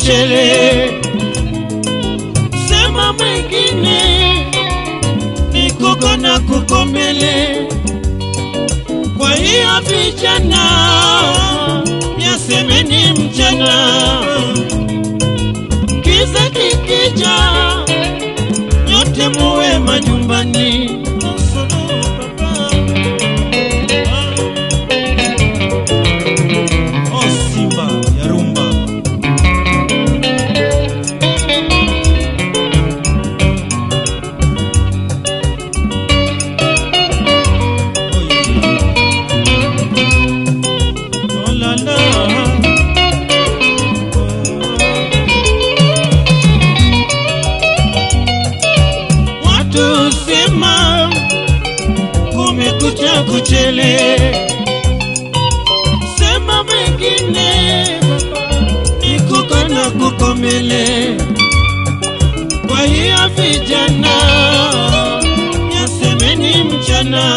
kuchele, sema mwingine ni kuko na kuko mbele. Kwa hiyo vijana, yasemeni mchana, kiza kikija, nyote muwe majumbani. Oh, Simba ya rumba. Oh, la, la. Watu sema kumekucha kuchele, sema mengine ni kuko na kukomele. Kwa hiyo vijana, yasemeni mchana,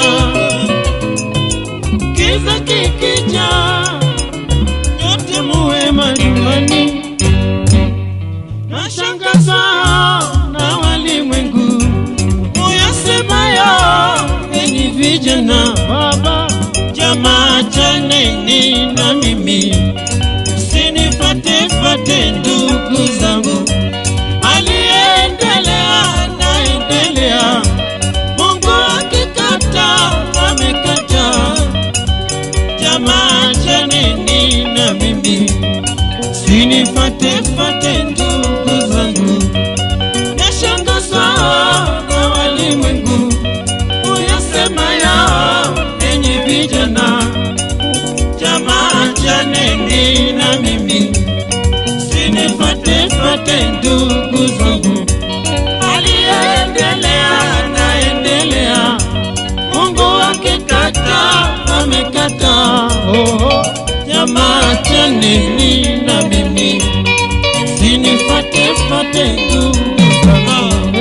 kiza kikija, nyote muwe majumbani. Nashangazwa na walimwengu uyasemayo, enyi vijana, baba jamaa chaneni na mimi, sinifatefate ndugu zangu, aliyeendelea naendelea, Mungu akikata amekata, jamaa chaneni na mimi sinifatefate ndugu zangu, nashangazwa na walimwengu uyasemayo, enyi vijana, jamaa chaneni na mimi, sinifatefate ndugu zangu, aliyeendelea naendelea, Mungu akikata amekata, oh, oh. jamaa chaneni na mimi, sinifatefate ndugu zangu.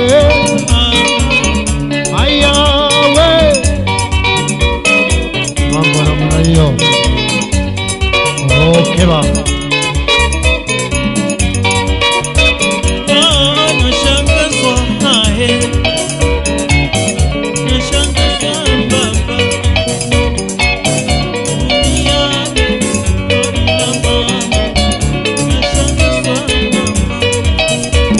Haya we, mambo namna hiyo. Okay baba, Ah, nashangazwa naye, nashangazwa baba. Duniani, lori la mama, nashangazwa mama.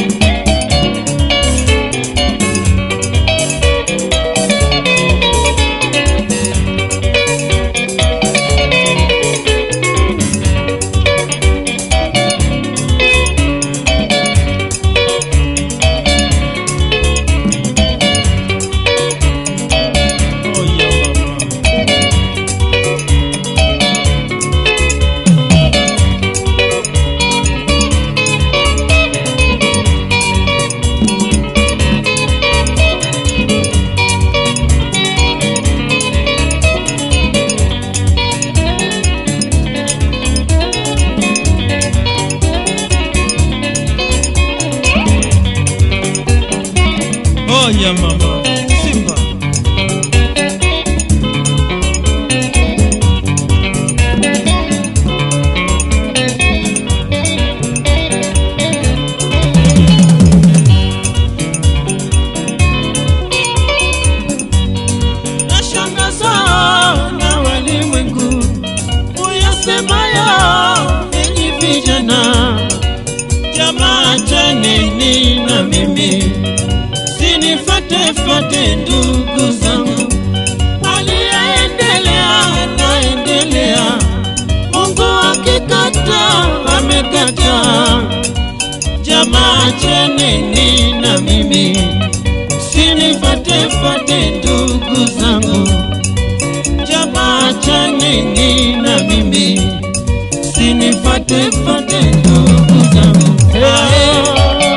Oh, yeah, mama. Oh, yeah, mama. Simba. Nashangazwa na walimwengu uyasemayo, enyi vijana, jamaa chaneni na mimi, sinifatefate ndugu zangu, aliyeendelea naendelea, Mungu akikata amekata, jamaa chaneni na mimi, sinifatefate ndugu zangu, jamaa chaneni na mimi, sinifatefate ndugu zangu. Ae.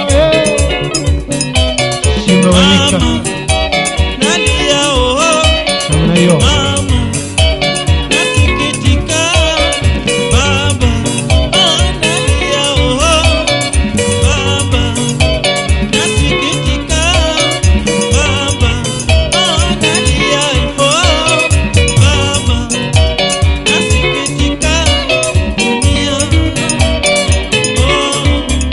Simba Wanyika, Mama, nalia oh, namna hiyo. mama, nasikitika. Baba, ah, nalia oh, baba, nasikitika. Baba, ah, nalia oh, baba, nasikitika. Dunia, oh,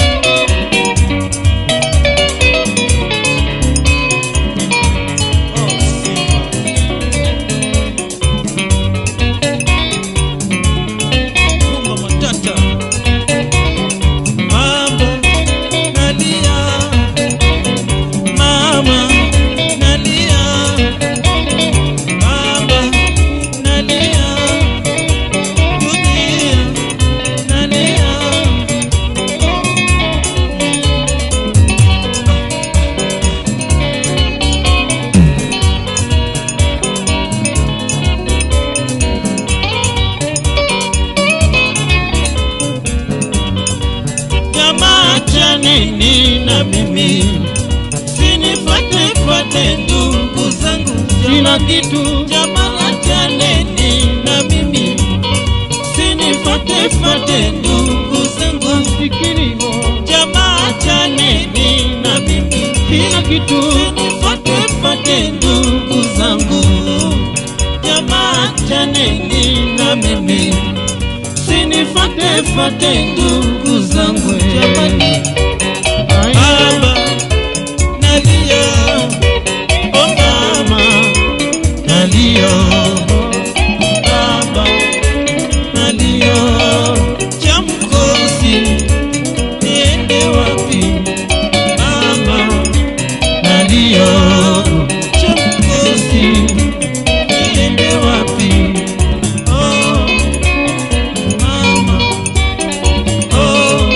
chaneni na mimi, sinifate fate ndugu zangu, Sina kitu jamaa chaneni na mimi, sinifate fate ndugu zangu, masikini mo. jamaa chaneni na mimi, Sina kitu sinifate fate ndugu zangu, jamaa chaneni na mimi, sinifate fate ndugu zangu, jamani. Baba, nalia, oh mama, nalia, baba, nalia, cha mkosi, niende wapi? Mama, nalia, cha mkosi, niende wapi? Oh, mama, oh,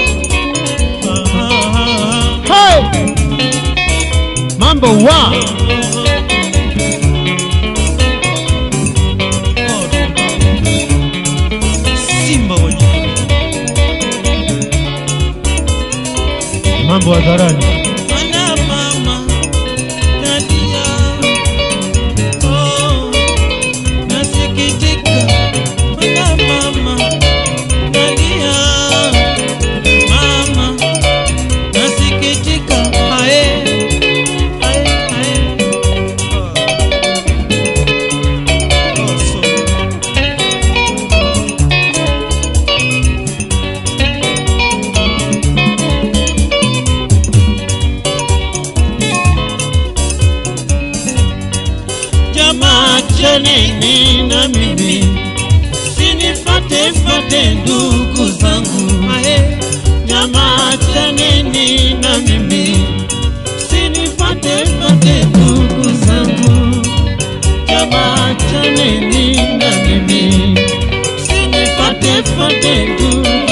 ah, Hey! Mambo wa Simba wenyewe. mambo hadharani. Mwana mama nalia, oh, nasikitika. Mwana mama nalia, mama nasikitika. Ae, ae, ae. Oh. Oh, so. jamaa chaneni na mimi, sinifate fate ndugu zangu, ae, jamaa chaneni na mimi, sinifate fate ndugu zangu, jamaa chaneni na mimi, sinifate fate ndugu